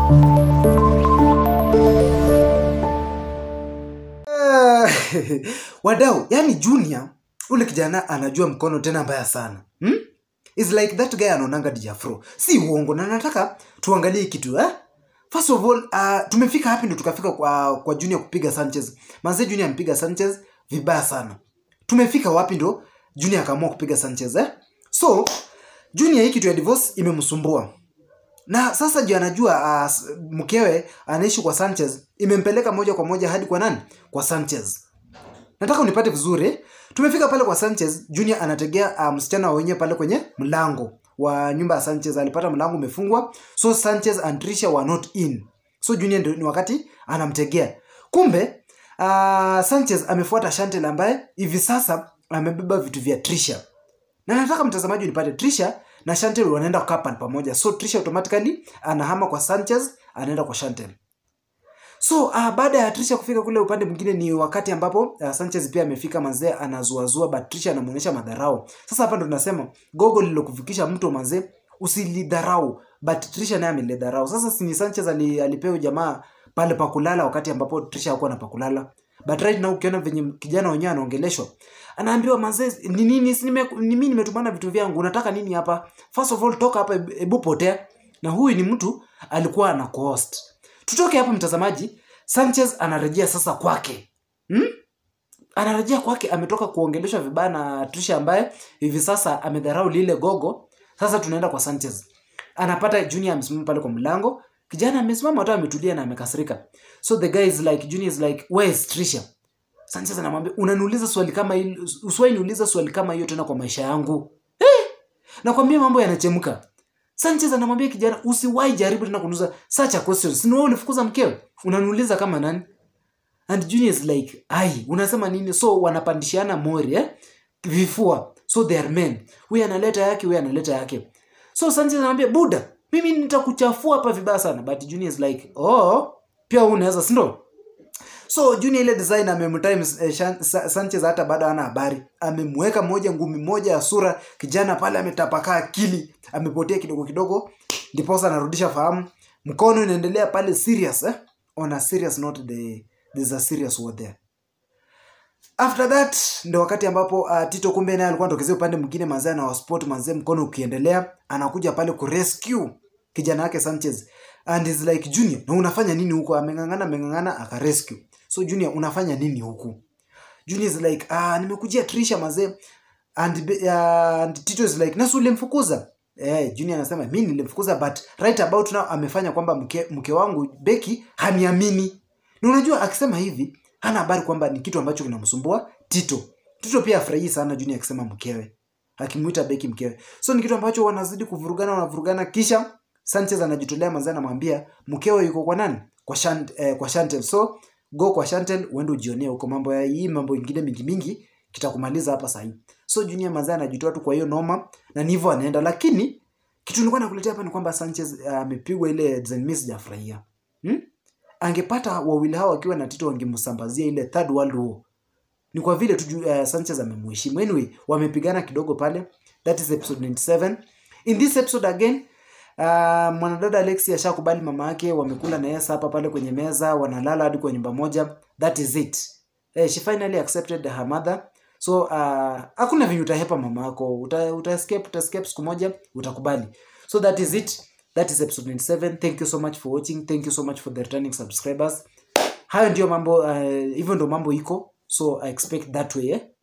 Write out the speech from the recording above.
wadau yani junior ule kijana anajua mkono tena mbaya sana hmm? It's like that guy anaonanga dijafro si uongo na nataka tuangalie kitu eh? first of all uh, tumefika hapi ndo tukafika kwa, kwa junior kupiga sanchez manze junior ampiga sanchez vibaya sana tumefika wapi ndo junior akaamua kupiga sanchez eh? so junior hii kitu ya divorce imemsumbua na sasa juu anajua uh, mkewe anaishi kwa sanchez imempeleka moja kwa moja hadi kwa nani kwa sanchez nataka unipate vizuri tumefika pale kwa sanchez junior anategea uh, msichana wenyewe pale kwenye mlango wa nyumba ya sanchez alipata mlango umefungwa so sanchez and trisha were not in so junior ndio ni wakati anamtegea kumbe uh, sanchez amefuata shantel ambaye hivi sasa amebeba vitu vya trisha na nataka mtazamaji unipate trisha na shantel wanaenda kukaa pale pamoja so trisha automatically anahama kwa sanchez anaenda kwa shantel so uh, baada ya trisha kufika kule upande mwingine ni wakati ambapo uh, sanchez pia amefika mazee anazuazua but trisha anamuonyesha madharau sasa hapa ndo tunasema gogo lilokufikisha mto mazee usilidharau but trisha naye amelidharau sasa sini sanchez ali, alipewa jamaa pale pakulala wakati ambapo trisha hakuwa na pakulala but right now ukiona venye kijana wenyewe anaongeleshwa anaambiwa mazee ni nini si nime- ni mimi nimetumana vitu vyangu unataka nini hapa first of all toka hapa hebu- hebu potea na huyu ni mtu alikuwa ana cost tutoke hapa mtazamaji sanchez anarejea sasa kwake hmm? anarejea kwake ametoka kuongeleshwa vibaya na trisha ambaye hivi sasa amedharau lile gogo sasa tunaenda kwa sanchez anapata junior amesimama pale kwa mlango kijana amesimama hata ametulia na amekasirika so the guy is like junior is like where is trisha sanchez anamwambia unaniuliza swali kama hili usiwahi niuliza swali kama hiyo tena kwa maisha yangu eh! nakwambia mambo yanachemka sanchez anamwambia kijana usiwahi jaribu tena kuniuliza such a question si ni wewe ulifukuza mkeo unaniuliza kama nani and junior is like ai unasema nini so wanapandishiana mori eh? vifua so they are men huyu analeta yake huyu analeta yake so sanchez anamwambia buda mimi nitakuchafua hapa vibaya sana but junior is like oh pia wewe unaweza sindo so junior ile design amemtime eh, Shan- Sa- sanchez hata bado hana habari amemweka moja ngumi moja ya sura kijana pale ametapakaa akili amepotea kidogo kidogo ndiposa anarudisha fahamu mkono inaendelea pale serious eh? on a serious note the, there's a serious word there after that ndo wakati ambapo uh, tito kumbe naye alikuwa anatokezea upande mwingine mazee na wasport mazee mkono ukiendelea anakuja pale kurescue kijana wake sanchez and is like junior na unafanya nini huko ameng'ang'ana ameng'ang'ana akarescue so junior unafanya nini huku junior is like ah, nimekujia trisha mazee and, be- uh, and tito is like nasu ulimfukuza Eh, junior anasema mi nilimfukuza but right about now amefanya kwamba mke, mke wangu beki haniamini na unajua akisema hivi hana habari kwamba ni kitu ambacho kinamsumbua tito tito pia afurahii sana junior akisema mkewe akimwita beki mkewe so ni kitu ambacho wanazidi kuvurugana wanavurugana kisha sanchez anajitolea mazee anamwambia mkewe yuko kwa nani kwa, Shant, eh, kwa shantel so go kwa shantel uende ujionee huko mambo ya hii mambo ingine mingi mingi kitakumaliza hapa sahii so junior mazee anajitoa tu kwa hiyo noma na ni hivyo anaenda lakini kitu nilikuwa nakuletea hapa ni kwamba sanchez amepigwa uh, ile design mi sijafurahia hmm? angepata wawili hao wakiwa na tito wangemsambazia ile third world war ni kwa vile tu uh, sanchez amemheshimu anyway wamepigana kidogo pale that is episode 97 in this episode again uh, mwanadada alexi ashakubali mama yake wamekula na yesa hapa pale kwenye meza wanalala hadi kwa nyumba moja that is it eh, she finally accepted her mother so uh, hakuna venye utahepa mama yako uta, uta escape, uta escape siku moja utakubali so that is it that is episode 97 thank you so much for watching thank you so much for the returning subscribers hayo ndio mambo uh, hivyo ndo mambo iko so i expect that way eh?